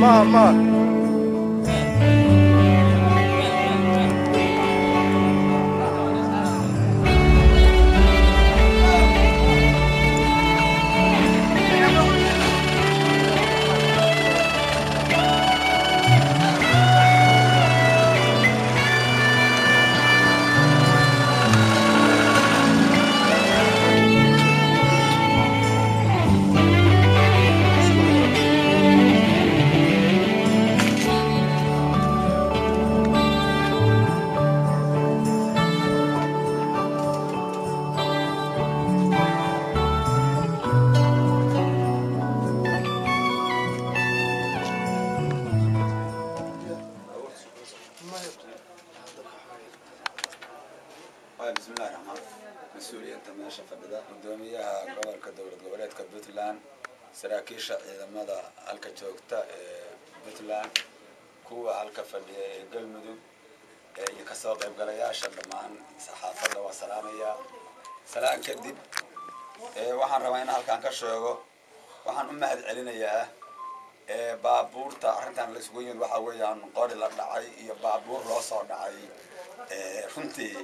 ma ma bismillahi raxmaan mas-uuliyadda meesha fadhida gudoomiyaha gobolka dowlad goboleedka puntland saraakiisha ciidamada halka joogta ee puntland kuwa halka fadhiya ee galmudug iyo kasoo qaybgalayaasha dhammaan saxaafadda waa salaamaya salaan kadib waxaan rabaa in halkaan ka sheego waxaan u mahad celinayaa baabuurta arrintan la isugu yimid waxaa weeyaan qori la dhacay iyo baabuur loo soo dhacay runtii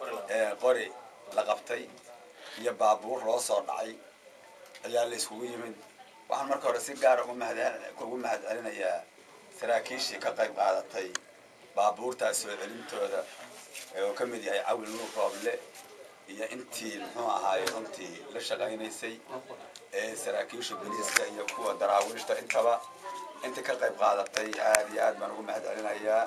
qori la qabtay iyo baabuur loo soo dhacay ayaa la iskugu yimid waxaan marka hore si gaara ugu mahad celinayaa saraakiishii ka qayb qaadatay baabuurtaas soo celintooda oo ka mid yahay cawil nuur rooble iyo intii muxuu ahaaye runtii la shaqaynaysay ee saraakiisha boliiska iyo kuwa daraawiishta intaba intii ka qayb qaadatay aad iyo aad baan ugu mahad celinayaa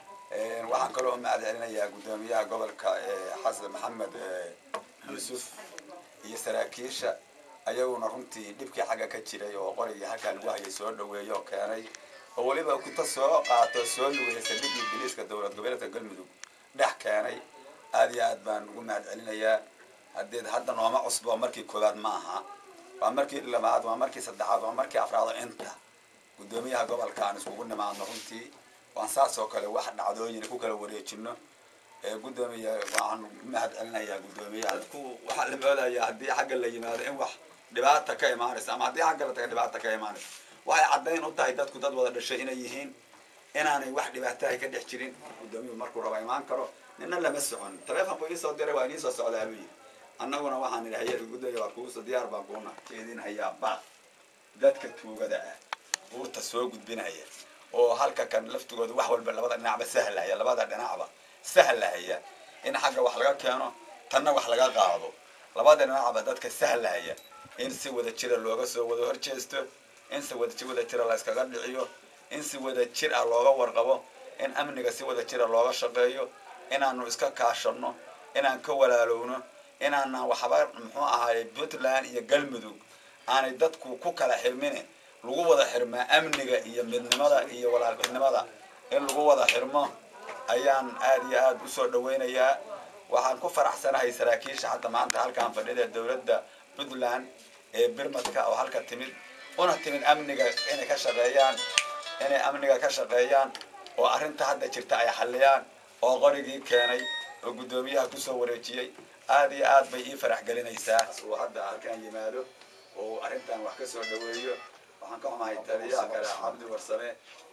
waxaan kaloo mahad celinayaa guddoomiyaha gobolka xasan maxamed yuusuf iyo saraakiisha ayaguna runtii dhibkii xagga ka jiray oo qorigii halkaa lagu hayay soo dhaweeyo oo keenay oo weliba kuta soo qaato soo lugeeya saldhiggii biliiska dowlad goboleedka galmudug dhex keenay aad iyo aad baan ugu mahad celinayaa hadeed hadda nooma cusbo markii koowaad ma aha waa markii labaad waa markii saddexaad waa markii afraad oo inta guddoomiyaha gobolka aan iskugu nimaadno runtii waan saas oo kale wax dhacdooyin ku kala wareejino gudoomiya waxaan mahad celinayaa guddoomiyaha dadku waxaa la moodayaa haddii xagga la yimaado in wax dhibaata ka imaanaysa ama haddii xagga la taga dhibaata ka imaanaysa waxay caddayn u tahay dadku dad wada dhashay inay yihiin inaanay wax dhibaatahay ka dhex jirin guddoomiyuhu markuu raba imaan karo nina lama socon taleefonku iisoo diray waa iniisoo socdaa buu yidhi annaguna waxaan idhi hay-ada guddoomiya waa kuuso diyaar baan kuuna jeedin hayaa baaq dadka tuugada ah buurta soo gudbinaya oo halka kan laftigooda wax walba labada dhinacba sahlaya labada dhinacba sahlahaya in xagga wax laga keeno tanna wax laga qaado labada dhinacba dadka sahlahaya in si wada jira looga soo wada horjeesto in si wada wada jira la iskaga dhiciyo in si wada jir ah looga warqabo in amniga si wada jira looga shaqeeyo inaanu iska kaashano inaan ka walaalowno inaanaan waxba muxuu ahaaye puntland iyo galmudug aanay dadku ku kala xirmine lagu wada xirmaa amniga iyo midnimada iyo walaaltinimada in lagu wada xirmo ayaan aad iyo aad usoo dhaweynayaa waxaan ku faraxsanahay saraakiisha hadda maanta halkaan fadhida dowladda puntland ee birmadka oo halka timid una timid amniga inay ka shaqeeyaan inay amniga ka shaqeeyaan oo arrinta hadda jirta ay xalliyaan oo qorigii keenay oo guddoomiyaha kusoo wareejiyey aad iyo aad bay ii farax gelinaysaa uu hadda halkaan yimaado oo arrintan wax ka soo dhaweeyo waxaan ka xumahay taliyaha kale cabdi warsame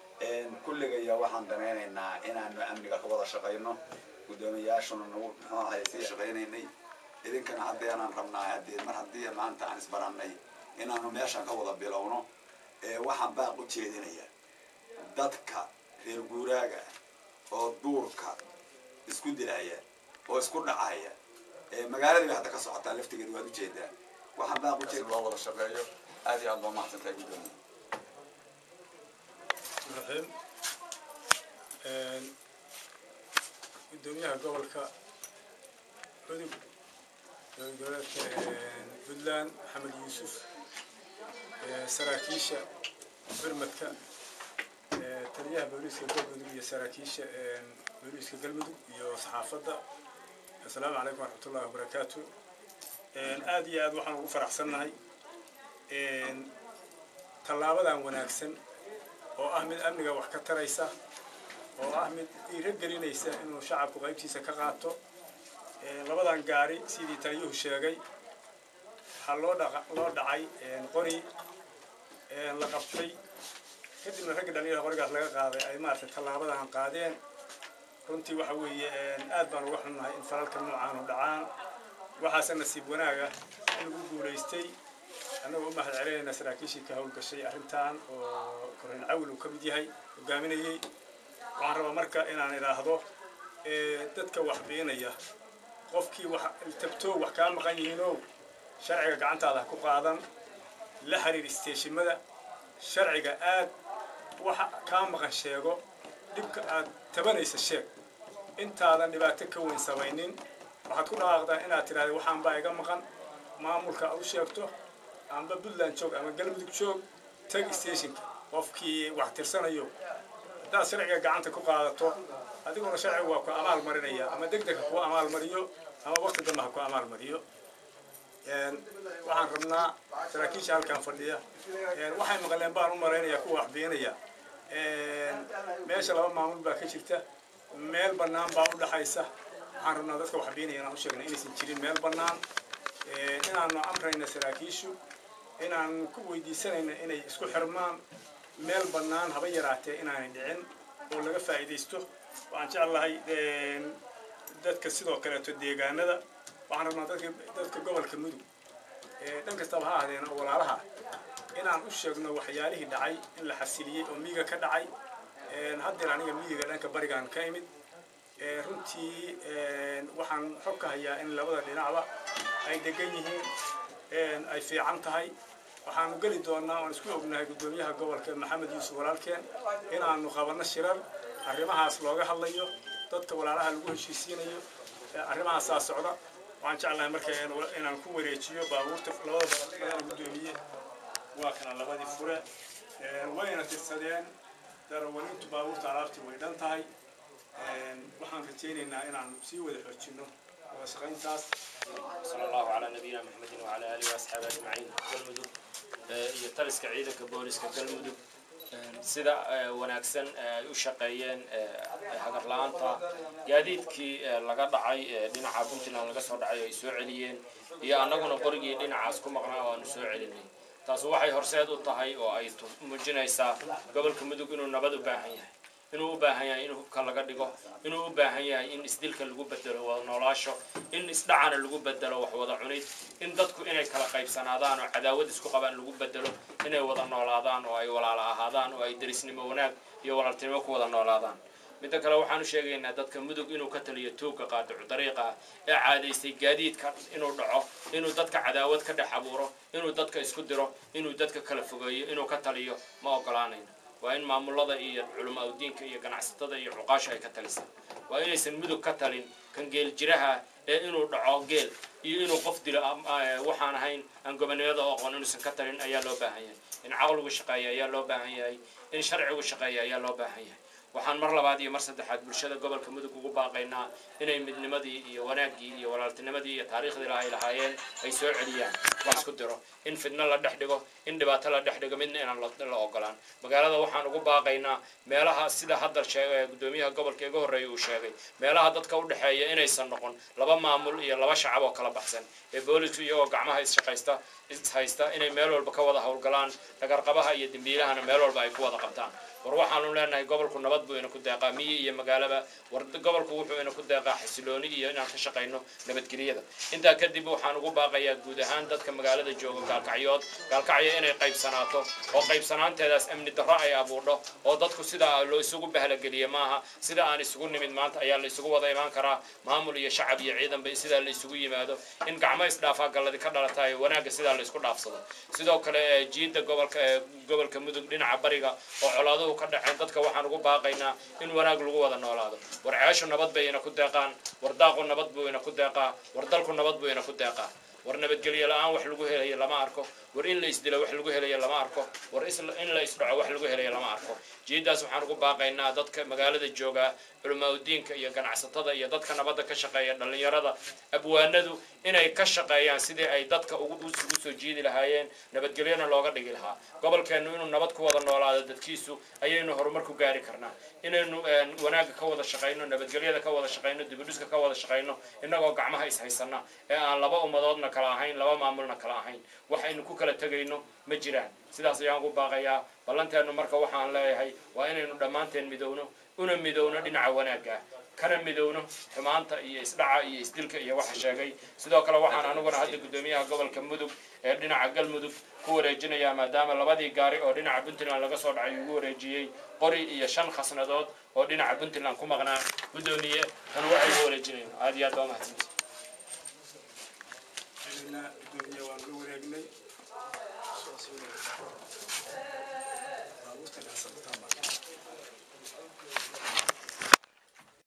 kulligaya waxaan danaynaynaa inaanu amniga ka wada shaqayno guddoomiyayaashuna nagu muxuu ahay sii shaqaynaynay idinkana haddeenaan rabnaa hadee mar haddii maanta aan isbarannay inaanu meeshan ka wada bilowno waxaan baaq u jeedinaya dadka reer guuraaga oo duurka isku dilaya oo isku dhacaya magaaladii bay hadda ka socotaa laftigeeda waad ujeedaa waxaan baaq ujeed loo wada shaqeeyo aad iyo aad loo mahadsantahay guddoomiya raxiim guddoomiyaha gobolka cudub goboleedka puntland maxamed yuusuf saraakiisha birmadka taliyaha booliiska galmudug iyo saraakiisha booliiska galmudug iyo saxaafadda assalaamu calaykum waraxmatullahi wabarakaatu aad iyo aad waxaan ugu faraxsannahay tallaabadan wanaagsan oo ah mid amniga wax ka taraysa oo ah mid dhiiro gelinaysa inuu shacabku qaybtiisa ka qaato labadan gaari sidii taliyuhu sheegay waxaa loo dha loo dhacay qori la qabtay kadibna ragga dhalinyarada qorigaas laga qaaday ay maaragtay tallaabadan qaadeen runtii waxa weeye aad baan uga xunnahay in falalka noocaanu dhacaan waxaase nasiib wanaaga in lagu guulaystay annagoo u mahad celinayna saraakiishii ka howlgashay arrintan oo korreyn cawil uu ka mid yahay hogaaminayey waxaan rabaa marka inaan idhaahdo dadka wax biinaya qofkii wax tabtoo wax kaa maqan yihiinow sharciga gacantaada ku qaadan la xiriir isteeshimada sharciga aad waxa kaa maqan sheego dhibka aad tabanaysa sheeg intaadan dhibaato ka weyn samaynin waxaad ku dhawaaqdaa inaad tidhahda waxaan baa iga maqan maamulka aad u sheegto amba puntland joog ama galmudug joog tag stationka qofkii wax tirsanayo haddaad sharciga gacanta ku qaadato adiguna sharciga waa ku amaal marinaya ama deg deg ha ku amaal mariyo ama waqti dambe ha ku amaal mariyo waxaan rabnaa saraakiisha halkan fadhiya waxay maqleen baan u maraynaya kuwa wax beenaya meesha laba maamul baa ka jirta meel bannaan baa u dhaxaysa waxaan rabnaa dadka wax beenaya inaan u sheegna inaysan jirin meel bannaan inaanu amrayna saraakiishu inaan ku weydiisanayna inay isku xirmaan meel bannaan haba yaraatee inaanay dhicin oo laga faa'iidaysto waxaan jeclahay dadka sidoo kaleeto deegaanada waxaan rabnaa dadka dadka gobolka mudug dhan kastaba ha ahdeen oo walaalaha inaan u sheegno waxyaalihii dhacay in la xasiliyey oo miyiga ka dhacay haddeer aniga miyiga dhanka barigaan ka imid runtii waxaan xog ka hayaa in labada dhinacba ay degan yihiin ay fiican tahay waxaanu geli doonaa oan isku ognahay guddoomiyaha gobolka maxamed yuusuf walaalkeen inaanu qabanno shirar arrimahaas looga hadlayo dadka walaalaha lagu heshiisiinayo arrimahaasaa socda waxaan jeclahay marka inaan ku wareejiyo baabuurta labada badan guddoomiye waa kana labadii fure wayna tirsadeen darawalintu baabuurta alaabtii way dhan tahay waxaan rajaynaynaa inaan sii wada xoojino wada shaqayntaas صلى الله على نبينا محمد وعلى آله وأصحابه أجمعين galmudug iyo taliska ciidanka booliska galmudug sida wanaagsan ay u shaqeeyeen hagar la-aanta gaadiidkii laga dhacay dhinaca puntland laga soo dhacay ay soo celiyeen iyo annaguna qorigii dhinacaas ku maqnaa oo aanu soo celinay taas waxay horseed u tahay oo ay muujinaysaa gobolka mudug inuu nabad u baahan yahay inuu u baahan yahay in hubka laga dhigo inuu u baahan yahay in isdilka lagu bedelo wada noolaasho in isdhacana lagu bedelo wax wada cunid in dadku inay kala qaybsanaadaan oo cadaawad isku qabaan lagu bedelo inay wada noolaadaan oo ay walaala ahaadaan oo ay derisnimo wanaag iyo walaaltinimo ku wada noolaadaan midda kale waxaanu sheegaynaa dadka mudug inuu ka taliyo tuugka qaadicu dariiqa ah ee caadaystay gaadiidka inuu dhaco inuu dadka cadaawad ka dhex abuuro inuu dadka isku diro inuu dadka kala fogeeyo inuu ka taliyo ma ogolaanayno waa in maamulada iyo culamaa udiinka iyo ganacsatada iyo cuqaasha ay ka talisaan waa inaysan mudug ka talin kan geel jiraha ee inuu dhaco geel iyo inuu qof dilo waxaan ahayn aan gobonimada oo aqoon inuusan ka talin ayaa loo baahan yahay in caqligu shaqeeya ayaa loo baahan yahay in sharcigu shaqeeya ayaa loo baahan yahay waxaan mar labaad iyo mar saddexaad bulshada gobolka mudug ugu baaqaynaa inay midnimadii iyo wanaaggii iyo walaaltinimadii iyo taariikhdii lahay lahaayeen ay soo celiyaan la isku diro in fidno la dhex dhigo in dhibaato la dhex dhigo midna inaan la ogolaan magaalada waxaan ugu baaqaynaa meelaha sida hadda sheegay guddoomiyaha gobolka iga horreeya uu sheegay meelaha dadka u dhexeeya inaysan noqon laba maamul iyo laba shacab oo kala baxsan ee boolisku iyagoo gacmaha isshaqaysta ishaysta inay meel walba ka wada howlgalaan dhagarqabaha iyo dembiilahana meel walba ay ku wada qabtaan war waxaanu leenahay gobolku nabad buu ina ku deeqaa miyi iyo magaalaba war gobolku wuxuu ina ku deeqaa xasilooni iyo inaan ka shaqayno nabadgelyada intaa kadib waxaan ugu baaqayaa guud ahaan dadka magaalada jooga gaalkacyood gaalkacyo inay qaybsanaato oo qaybsanaanteedaas amni darro ay abuurdho oo dadku sidaa loo isugu bahlageliye maaha sida aan isugu nimid maanta ayaa la isugu wada imaan karaa maamul iyo shacab iyo ciidanba sidaa la isugu yimaado in gacmo isdhaafaa galladi ka dhalataay wanaagga sidaa la isku dhaafsado sidoo kale jiidda gobolka gobolka mudug dhinaca bariga oo colaaduhu ka dhaceen dadka waxaan ugu baaqaynaa in wanaag lagu wada noolaado war ceeshu nabad bay ina ku deeqaan war daaqu nabad buu ina ku deeqaa war dalku nabad buu ina ku deeqaa war nabadgelyo la-aan wax lagu helayo lama arko war in la isdilo wax lagu helayo lama arko war in la isdhaco wax lagu helayo lama arko jiidaas waxaan ugu baaqaynaa dadka magaalada jooga culamaa udiinka iyo ganacsatada iyo dadka nabadda ka shaqeeya dhallinyarada abwaanadu inay ka shaqeeyaan sidii ay dadka ugu soo jiidi lahaayeen nabadgelyona looga dhigi lahaa gobolkeennu inuu nabad ku wada noolaado dadkiisu ayaynu horumar ku gaari karnaa inaynu wanaagga ka wada shaqayno nabadgelyada ka wada shaqayno dibudhiska ka wada shaqayno innagoo gacmaha ishaysana ee aan laba ummadoodna kala ahayn laba maamulna kala ahayn waxaynu ku kala tegayno ma jiraan sidaas ayaan ugu baaqayaa ballanteennu marka waxaan leeyahay waa inaynu dhammaanteen midowno una midowno dhinaca wanaagga ah kana midowno xumaanta iyo isdhaca iyo isdilka iyo waxa sheegay sidoo kale waxaan aniguna hadda guddoomiyaha gobolka mudug ee dhinaca galmudug ku wareejinayaa maadaama labadii gaari oo dhinaca puntland laga soo dhacay ugu wareejiyey qori iyo shan khasnadood oo dhinaca puntland ku maqnaa guddoomiye tan waxay ugu wareejinayno aad iyo aad baa mahadsanti cidina gudoomiye waan la wareegnay baabuurta dhexsabtaan baa